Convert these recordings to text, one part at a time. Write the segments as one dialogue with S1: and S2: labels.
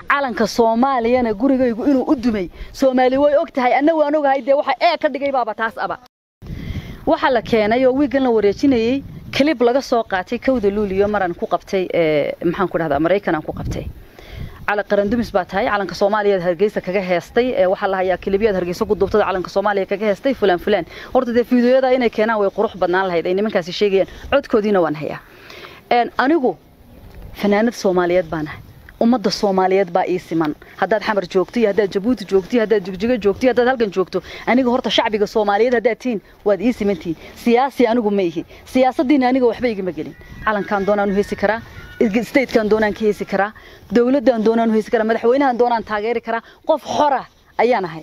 S1: calanka soomaaliyana gurigaygu inuu u dumay soomaali way og tahay anna waan ogahay dee waxa ee ka dhigay baaba taas aba waxaa la keenay oo wiigan la wareejinayey kalib laga soo qaatay kowda luuliyo maraan ku qabtay maxaan ku dhahdaa maraykan aan ku qabtay cala qarandumis baa tahay calanka soomaaliya hargeysa kaga heestay waxaa la hayaa kilibyada hargeysa ku duubtada calanka soomaaliya kaga heestay fulaan fulaan horta dee fiidiyoyada inay keenaan way qurux badnaan lahayd ay nimankaasi sheegayaan codkoodiina waan hayaa anigu fanaanad soomaaliyeed baan ahay ummadda soomaaliyeed baa ii siman haddaad xamar joogto iyo haddaad jabuuti joogto iyo haddaad jigjigo joogto iyo haddaad halkan joogto aniga horta shacbiga soomaaliyeed haddaad tihiin waad ii simantihiin siyaasi anigu ma ihi siyaasaddiina aniga waxba igama gelin calankaan doonaan u heesi karaa statekan doonaan ka heesi karaa dowladdan doonaan u heesi karaa madaxweynahan doonaan taageeri karaa qof xora ayaan ahay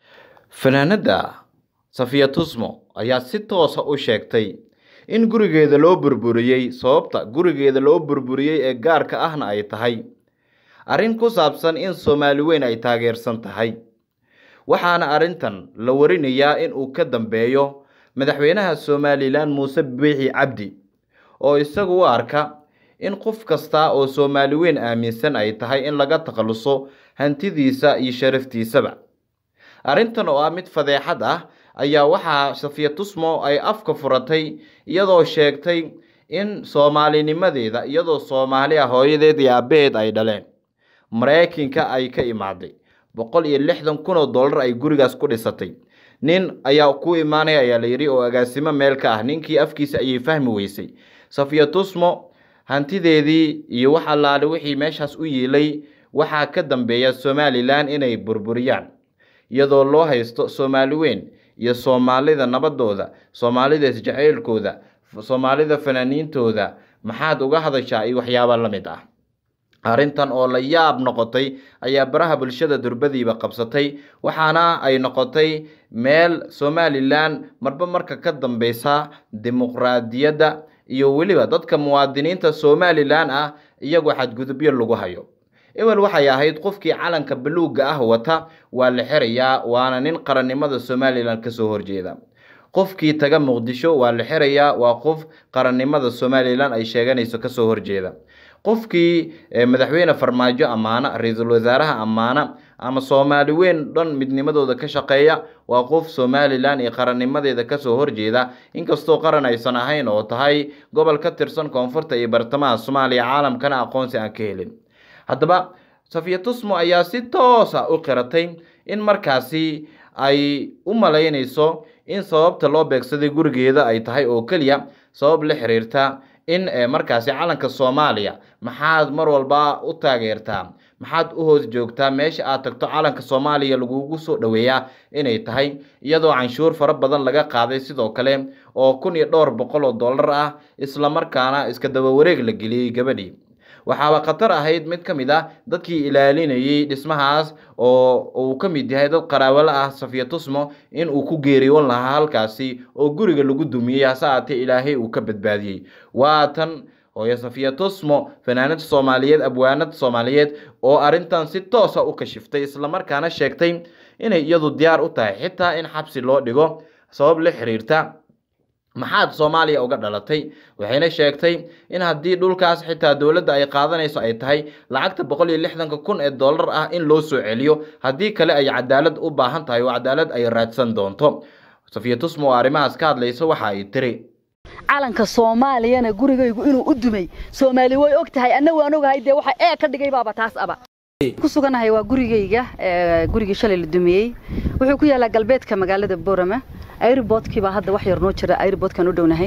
S2: fanaanadda safiya tusmo ayaa si toosa u sheegtay in gurigeeda loo burburiyey sababta gurigeeda loo burburiyey ee gaarka ahna ay tahay arrin ku saabsan in soomaali weyn ay taageersan tahay waxaana arrintan la warinayaa in uu ka dambeeyo madaxweynaha somalilan muuse biixi cabdi oo isagu u arka in qof kasta oo soomaali weyn aaminsan ay tahay in laga takhaluso hantidiisa iyo sharaftiisaba arrintan oo ah mid fadeexad ah ayaa waxaa safiya tusmo ay afka furatay iyadoo sheegtay in soomaalinimadeeda iyadoo soomaali ah hooyadeed iyo aabbaheed ay dhaleen maraykanka ay ka imaaday boqol iyo lixdan kun oo dollar ay gurigaas ku dhisatay nin ayaa ku imaanaya ayaa la yidhi oo agaasimo meel ka ah ninkii afkiisa ayay fahmi weysay safiya tusmo hantideedii iyo wax allaale wixii meeshaas u yiilay waxaa ka dambeeya somalilan inay burburiyaan iyadoo loo haysto soomaali weyn iyo soomaalida nabadooda soomaalida isjaceylkooda soomaalida fanaaniintooda maxaad uga hadashaa iyo waxyaaba la mid ah arrintan oo la yaab noqotay ayaa baraha bulshada durbadiiba qabsatay waxaana ay noqotay meel somalilan marba marka ka dambeysa dimuqraadiyadda iyo weliba dadka muwaadiniinta somalilan ah iyagoo xadgudubyo lagu hayo ewel waxay ahayd qofkii calanka baluugga ah wata waa la xirayaa waana nin qarannimada somalilan kasoo horjeeda qofkii taga muqdisho waa la xirayaa waa qof qarannimada somalilan ay sheeganayso kasoo horjeeda qofkii madaxweyne farmaajo ammaana ra-iisul wasaaraha ammaana ama soomaali weyn dhan midnimadooda ka shaqeeya waa qof somalilan iyo qarannimadeeda kasoo horjeeda inkastoo qaran aysan ahayn oo tahay gobol ka tirsan koonfurta iyo bartamaha soomaaliya caalamkana aqoonsi aan ka helin haddaba safiya tusmo ayaa si toosa u qiratay in markaasi ay u malaynayso in sababta loo beegsaday gurigeeda ay tahay oo keliya sabab la xiriirta in markaasi calanka soomaaliya maxaad mar walba u taageertaa maxaad u hoos joogtaa meesha aad tagto calanka soomaaliya lagugu soo dhoweeyaa inay tahay iyadoo canshuur fara badan laga qaaday sidoo kale oo kun iyo dhowr boqol oo dollar ah islamarkaana iska daba wareeg la geliyey gabadhii waxaaba khatar ahayd mid ka mid ah dadkii ilaalinayay dhismahaas oo uu ka mid yahay dad qaraabalo ah safiya tusmo in uu ku geeriyoon lahaa halkaasi oo guriga lagu dumiyey hase aatee ilaahay uu ka badbaadiyey waa tan hooyo safiya tusmo fanaanad soomaaliyeed abwaanad soomaaliyeed oo arrintan si toosa u kashiftay islamarkaana sheegtay inay iyadu diyaar u tahay xitaa in xabsi loo dhigo sabab la xiriirta maxaad soomaaliya uga dhalatay waxayna sheegtay in haddii dhulkaas xitaa dowladda ay qaadanayso ay tahay lacagta boqol iyo lixdanka kun ee dollar ah in loo soo celiyo haddii kale ay cadaalad u baahan tahay oo cadaalad ay raadsan doonto safiya tusmo oo arrimahaas ka hadlaysa waxa ay tiri
S1: calanka soomaaliyana gurigaygu inuu u dumay soomaali way og tahay anna waan ogahay dee waxa ee ka dhigay baaba taas aba ku suganahay waa gurigayga gurigii shalay la dumiyey wuxuu ku yaalaa galbeedka magaalada boorama airboodkii baa hadda wax yar noo jira airboodkan u dhownahay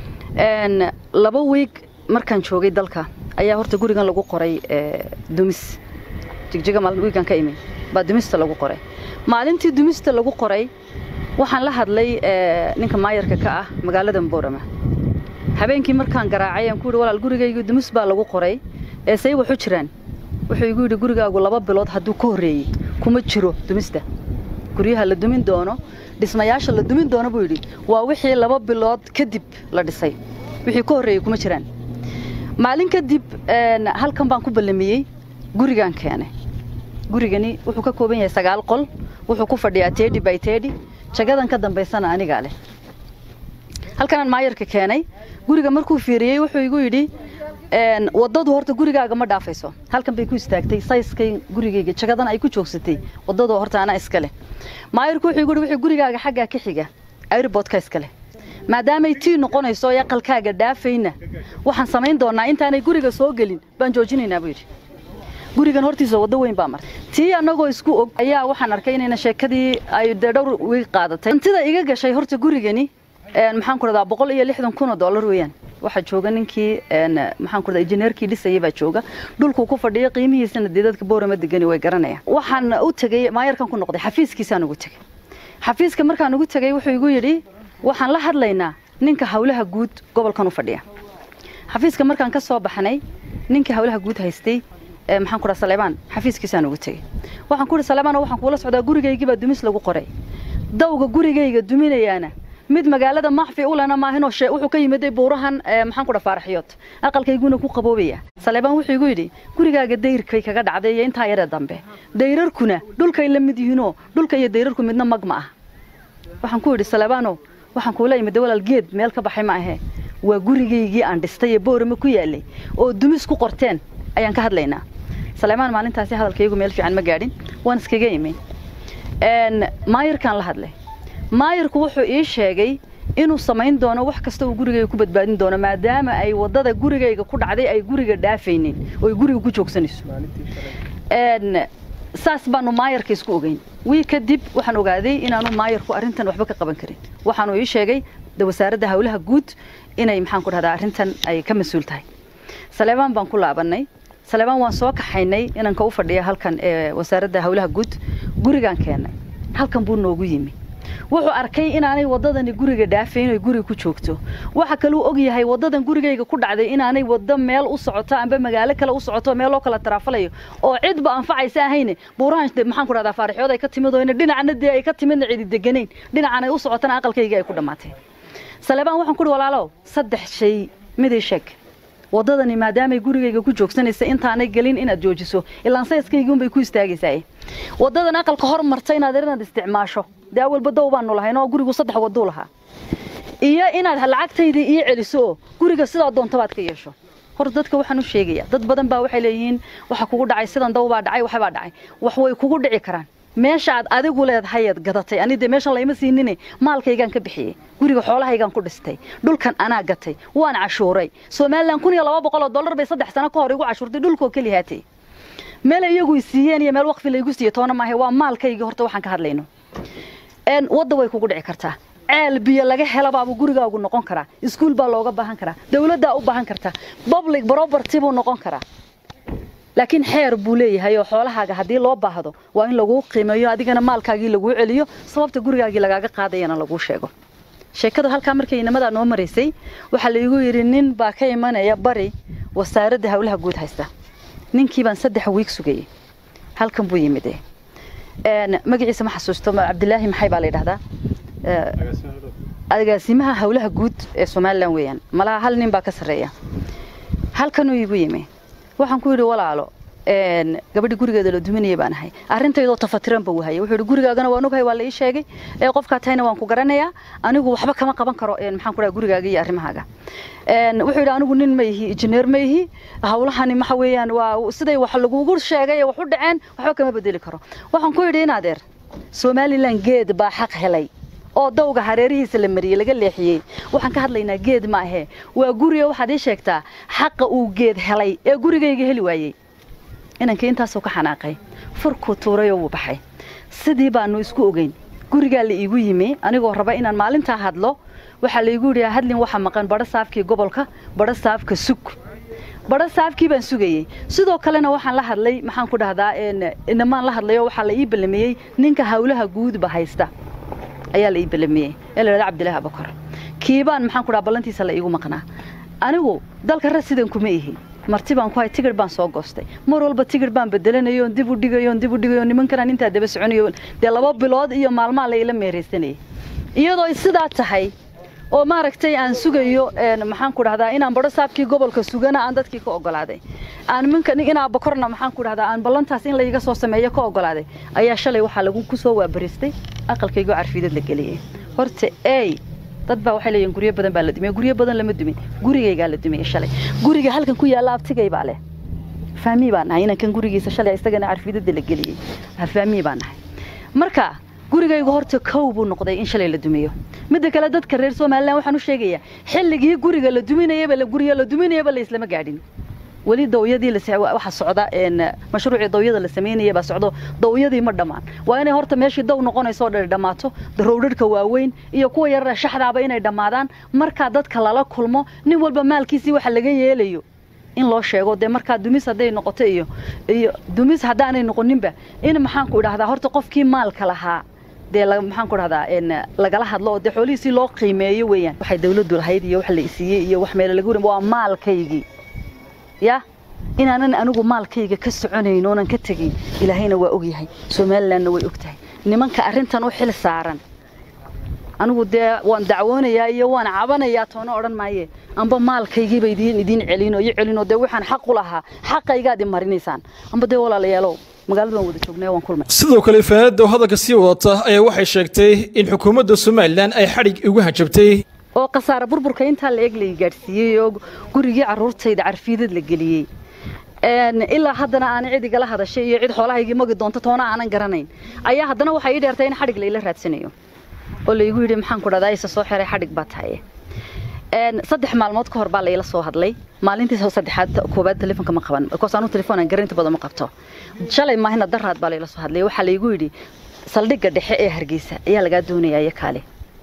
S1: laba wiig markaan joogay dalka ayaa horta gurigan lagu qoray dumis jigjiga maalin wiigan ka imi baa dumista lagu qoray maalintii dumista lagu qoray waxaan la hadlay ninka maayarka ka ah magaalada boorama habeenkii markaan garaacay aan ku yidhi walaal gurigaygu dumis baa lagu qoray ee say waxu jiraan wuxuu igu yidhi gurigaagu laba bilood hadduu ka horreeyey kuma jiro dumista guryaha la dumin doono dhismayaasha la dumin doono buu yidhi waa wixii laba bilood kadib la dhisay wixii ka horreeyey kuma jiraan maalin kadib halkan baan ku ballamiyey gurigaan keenay gurigani wuxuu ka kooban yahay sagaal qol wuxuu ku fadhiyaa tedi by tedi jagadan ka dambaysana anigaa leh halkanaan maayarka keenay guriga markuu fiiriyey wuxuu igu yidhi wadadu horta gurigaaga ma dhaafayso halkan bay ku istaagtay sayskay gurigayga jagadan ay ku joogsatay wadadu horta anaa iska leh maayirku wuxuu yidhi wixii gurigaaga xaggaa ka xiga airboodka iska leh maadaamay tii noqonayso ee aqalkaaga dhaafayna waxaan samayn doonaa intaanay guriga soo gelin baan joojinaynaa buu yidhi gurigan hortiisa waddo weyn baa martay tii annagoo isku og ayaa waxaan arkay inayna sheekadii ay dee dhowr wiig qaadatay hantida iga gashay horta gurigani maxaan ku dhadaa boqol iyo lixdan kun oo dollar weeyaan waxaa jooga ninkii maxaan ku dhadaa injineerkii dhisayay baa jooga dhulkuu ku fadhiya qiimihiisana dee dadka boorama degani way garanayaan waxaan u tegey maayarkan ku noqday xafiiskiisaan ugu tegey xafiiska markaan ugu tegey wuxuu igu yidhi waxaan la hadlaynaa ninka hawlaha guud gobolkan u fadhiya xafiiska markaan ka soo baxnay ninkii hawlaha guud haystay maxaan ku dhaha saleebaan xafiiskiisaan ugu tegey waxaan ku yidhi saleebaan waxaan kuula socdaa gurigaygii baa dumis lagu qoray dawga gurigayga duminayaana mid magaalada maxfi u lena maahinoo shee wuxuu ka yimiday buurahan maxaan ku dhaha faaraxyood aqalkayguna ku qaboobaya saleebaan wuxuu igu yidhi gurigaaga dayrkay kaga dhacday iyo intaa yaree dambe dayrarkuna dhulkay la mid yihiinoo dhulka iyo dayrarku midna mag ma ah waxaan ku yidhi saleebaanow waxaan kuula yimid walaal geed meel ka baxay ma ahee waa gurigaygii aan dhistay ee boorama ku yaalay oo dumis ku qorteen ayaan ka hadlaynaa saleebaan maalintaasi hadalkaygu meel fiican ma gaadhin waan iskaga imi maayirkaan la hadlay maayirku wuxuu ii sheegay inuu samayn doono wax kasta uu gurigayga ku badbaadin doono maadaama ay waddada gurigayga ku dhacday ay guriga dhaafaynin oo ay guriga ku joogsanayso saas baanu maayarka isku ogeyn wii kadib waxaan ogaaday inaanu maayarku arrintan waxba ka qaban karin waxaanu ii sheegay wasaaradda hawlaha guud inay maxaan ku dhahdaa arrintan ay ka mas-uul tahay saleebaan baan ku laabanay saleebaan waan soo kaxaynay inanka u fadhiya halkan ee wasaaradda hawlaha guud gurigaan keennay halkan buu noogu yimi wuxuu arkay inaanay waddadani guriga dhaafayn oy guriga ku joogto waxa kaluu og yahay waddadan gurigayga ku dhacday inaanay waddo meel u socoto amba magaalo kale u socoto meel loo kala taraafalayo oo cidba anfacaysa ahayne buurahan maxaan ku dhahdaa faarixyood ay ka timid oo dhinacna dee ay ka timidna cidi deganayn dhinacan ay u socotana aqalkayga ay ku dhammaatay saleebaan waxaan ku uhi walaalow saddex shay midii sheeg waddadani maadaamay gurigayga ku joogsanaysa intaanay gelin inaad joojiso ilaan sayskaygiunbay ku istaagaysaa waddadan aqalka hor marta inaad inaad isticmaasho dee awalba dow baanu lahayn oo gurigu saddex wadduu lahaa iyo inaad lacagtaydii ii celiso oo guriga sidaa doontabaad ka yeesho hor dadka waxaan u sheegayaa dad badan baa waxay leeyihiin waxa kugu dhacay sidan daw baa dhacay waxbaa dhacay wax way kugu dhici karaan meesha aad adigu leedahayaad gadatay ani dee meeshan layma siinine maalkaygaan ka bixiyey guriga xoolahaygaan ku dhistay dhulkan anaa gatay waan cashuuray somalilan kun iyo laba boqol oo dollar bay saddex sano ka hor igu cashuurtay dhulkoo keli haatay meel iyagu siiyeen iyo meel waqfi laygu siiye toona maahe waa maalkaygii horta waxaan ka hadlayno wadda way kugu dhici kartaa ceel biyo laga helabaabuu gurigaagu noqon karaa iskuul baa looga baahan karaa dawladdaa u baahan kartaa public property buu noqon karaa laakiin xeer buu leeyahay oo xoolahaaga haddii loo baahdo waa in laguu qiimeeyo adigana maalkaagii laguu celiyo sababta gurigaagii lagaaga qaadayana laguu sheego sheekadu halkaa markay inamadaa noo maraysay waxaa laigu yidhi nin baa ka imanaya bari wasaaradda hawlaha guud haysta ninkii baan saddex wiig sugayey halkan buu yimid magaciisa ma xasuusto cabdilaahi maxay baa la yidhahdaa agaasimaha hawlaha guud ee somalilan weeyaan malaha hal nin baa ka sarreeya halkanuu igu yimi waxaan ku yidhi walaalo gabadhi gurigeeda la duminaya baan ahay arrintaydoo tafatiran ba wahaya wuxuu yidhi gurigaagana waan ogahay waa la ii sheegay ee qofkaa tahayna waan ku garanayaa anigu waxba kama qaban karo maxaan ku dhaha gurigaaga iyo arrimahaaga wuxuu yidhi anigu nin ma ihi injineer ma ihi hawlahani waxa weeyaan waa siday wax lagugu sheegay ee wax u dhaceen waxba kama bedeli karo waxaan ku yidhi inaadeer somalilan geed baa xaq helay oo dawga hareerihiisa la mariyey laga leexiyey waxaan ka hadlaynaa geed ma ahee waa guriga waxaad ii sheegtaa xaqa uu geed helay ee gurigayga heli waayey inankii intaasuu ka xanaaqay furkuu tuuray oo wuu baxay sidii baanu isku ogeyn gurigaa la iigu yimi anigoo raba inaan maalintaa hadlo waxaa laigu yidhi hadlin waxa maqan badho saafkii gobolka badho saafka sug badho saafkii baan sugayey sidoo kalena waxaan la hadlay maxaan ku dhahdaa inamaan la hadlayo waxaa la ii ballamiyey ninka hawlaha guudba haysta ayaa la ii ballamiyey ee la yidhahda cabdilaahi abakar kiibaan maxaan ku dhaha ballantiisa la iigu maqnaa anigu dalka rasidan kuma ihi marti baan ku hay tigir baan soo goostay mar walba tigir baan bedelanayo on dib u dhigayo on dib u dhigayo nimankanaan intaa daba soconayo dee laba bilood iyo maalmaa la ila meeraysanayay iyadoo sidaa tahay oo maaragtay aan sugayo maxaan ku dhahdaa inaan badho saabkii gobolka sugana aan dadkii ka ogolaaday aan minka inaa bakorna maxaan ku dhahdaa aan ballantaas in layga soo sameeyo ka ogolaaday ayaa shalay waxaa lagu ku soo waabaristay aqalkaygo carfiidad la geliyey horta ey dad baa waxay leeyihin guryo badan baa la dumiyey guryo badan lama dumin gurigaygaa la dumiyey shalay guriga halkan ku yaalla abtigay baa leh faamii baan nahay inankan gurigiisa shalay isagana carfidada la geliyey faamii baan nahay marka gurigaygu horta kow buu noqday in shalay la dumiyo midda kale dadka reer somalilan waxaan u sheegayaa xilligii guriga la duminayaba guriga la duminayaba la islama gaadhin weli dawyadii waxa socda mashruucii dawyada la sameynaya baa socdo dawyadii ma dhammaan waa inay horta meeshii daw noqonaysoo dhan dhammaato rowdhadhka waaweyn iyo kuwa yarara shaxdaaba inay dhammaadaan markaa dadka lala kulmo nin walba maalkiisii waxa laga yeelayo in loo sheego dee markaa dumis hadday noqoto iyo iyo dumis haddaanay noqoninba in maxaanku idhahdaa horta qofkii maalka lahaa dee maxaan ku dhahdaa lagala hadlo oo dee xoolihiisii loo qiimeeyo weeyaan waxay dawladdu lahayd iyo wax la isiiyey iyo wax meelo laga warin waa maalkaygii ya inaanan anigu maalkayga ka soconayn oonan ka tegin ilaahayna waa ogyahay somalilandna way og tahay nimanka arrintan u xil saaran anigu dee waan dacwoonayaa iyo waan cabanayaa toona odhan maaye amba maalkaygiiba idiin idiin celino iyo celino dee waxaan xaq u lahaa xaqaygaad i marinaysaan amba dee walaalayaalow magaalada waan wada joognay waan kulmay
S3: sidoo kale faanada oo hadalka sii wadata ayaa waxay sheegtay in xukuumadda somalilan ay xadhig ugu hajabtay
S1: oo khasaare burburka intaa la eg la gaadhsiiyey oo gurigii carruurtayda carfiidad la geliyey ilaa haddana aanay cid igala hadashay iyo cid xoolahaygii magi doonto toona aanan garanayn ayaa haddana waxay ii dheertay in xadhig layla raadsanayo oo laygu yidhi maxaan ku dhahdaa isa soo xiray xadhig baa tahay saddex maalmood ka hor baa layla soo hadlay maalintii saddexaad koobaad telefoonka ma qaban because anu telefoon aan garanti badan ma qabto shalay maahina daraad baa layla soo hadlay waxaa laygu yidhi saldhigga dhexe ee hargeysa ayaa lagaa doonayaa iyo kaale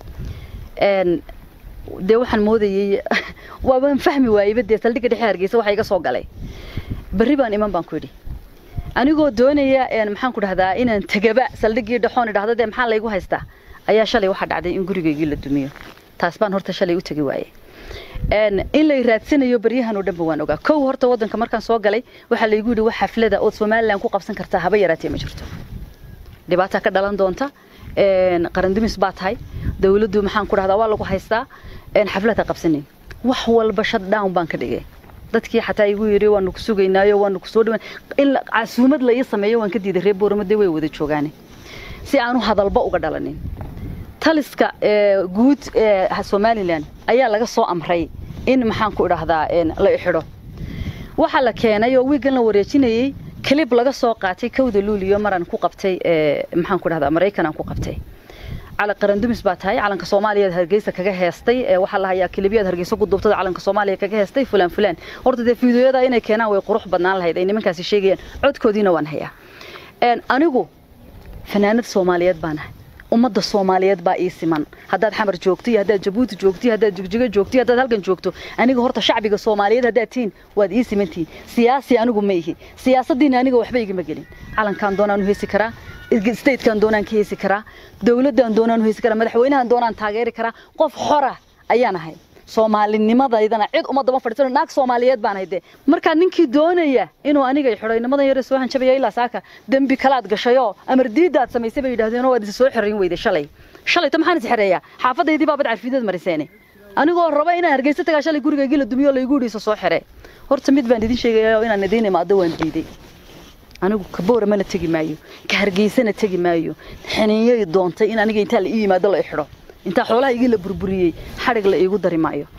S1: dee waxaan moodayey waabaan fahmi waayeyba dee saldhigga dhexe hargeysa waxa iga soo galay berri baan iman baan ku yidhi anigoo doonaya maxaan ku dhahdaa inaan tegaba saldhiggii dhexoon idhahda dee maxaa laygu haystaa ayaa shalay waxaa dhacday in gurigaygii la dumiyo taas baan horta shalay u tegi waayey in lay raadsanayo baryahan oo dhanba waan ogaa kow horta waddanka markaan soo galay waxaa laygu yidhi wax xaflada ood somalilan ku qabsan kartaa haba yaraatee ma jirto dhibaataa ka dhalan doonta qarandumis baa tahay dawladdu maxaan ku dhahdaa waa lagu haystaa xaflad ha qabsanin wax walba shut down baan ka dhigay dadkii xataa igu yidhi waanu ku sugaynaayo waanu ku soo dhawaan in casuumad la ii sameeyo waan ka diiday reer boorama way wada joogaane si aanu hadalba uga dhalanin taliska guud ee somalilan ayaa laga soo amray in maxaan ku idhahdaa la ixidho waxaa la keenay oo wiigan la wareejinayey clib laga soo qaatay kowda luuliyo maraan ku qabtay maxaan ku idhahdaa maraykan aan ku qabtay cala qarandumis baa tahay calanka soomaaliya hargeysa kaga heestay waxaa la hayaa kilibyada hargeysa ku duubtada calanka soomaaliya kaga heestay fulaan fulaan horta dee fiidiyoyada inay keenaan way qurux badnaan lahayd ay nimankaasi sheegayaan codkoodiina waan hayaa anigu fanaanad soomaaliyeed baan ahay ummadda soomaaliyeed baa ii siman haddaad xamar joogto iyo haddaad jabuuti joogto iyo haddaad jigjigo joogto iyo haddaad halkan joogto aniga horta shacbiga soomaaliyeed haddaad tihiin waad ii simantihiin siyaasi anigu ma ihi siyaasaddiina aniga waxba igama gelin calankaan doonaan u heesi karaa statekan doonaan ka heesi karaa dawladdan doonaan u heesi karaa madaxweynahan doonaan taageeri karaa qof xora ayaan ahay soomaalinimadayadana cid uma daba fadhiisano naag soomaaliyeed baan hayde markaa ninkii doonaya inuu aniga xidho inamadan yare soo hanjabaya ilaa saaka dembi kalaad gashayoo amar diidaad samaysay bay yidhahdeen waad isa soo xirayn weyday shalay shalayto maxaan is xereeyaa xaafadaydii baabad carfiidad mariseene anigoo raba inaan hargeysa tagaa shalay gurigaygii la dumiyo laygu yidhi isa soo xire horta mid baan idin sheegaya oo inaan idiin imaado waan diiday anigu kaboora mana tegi maayo ka hargeysana tegi maayo xiniinyay doontay in aniga intaa la ii yimaado la i xidho intaa xoolaha igii la burburiyey xadhig la iigu dari maayo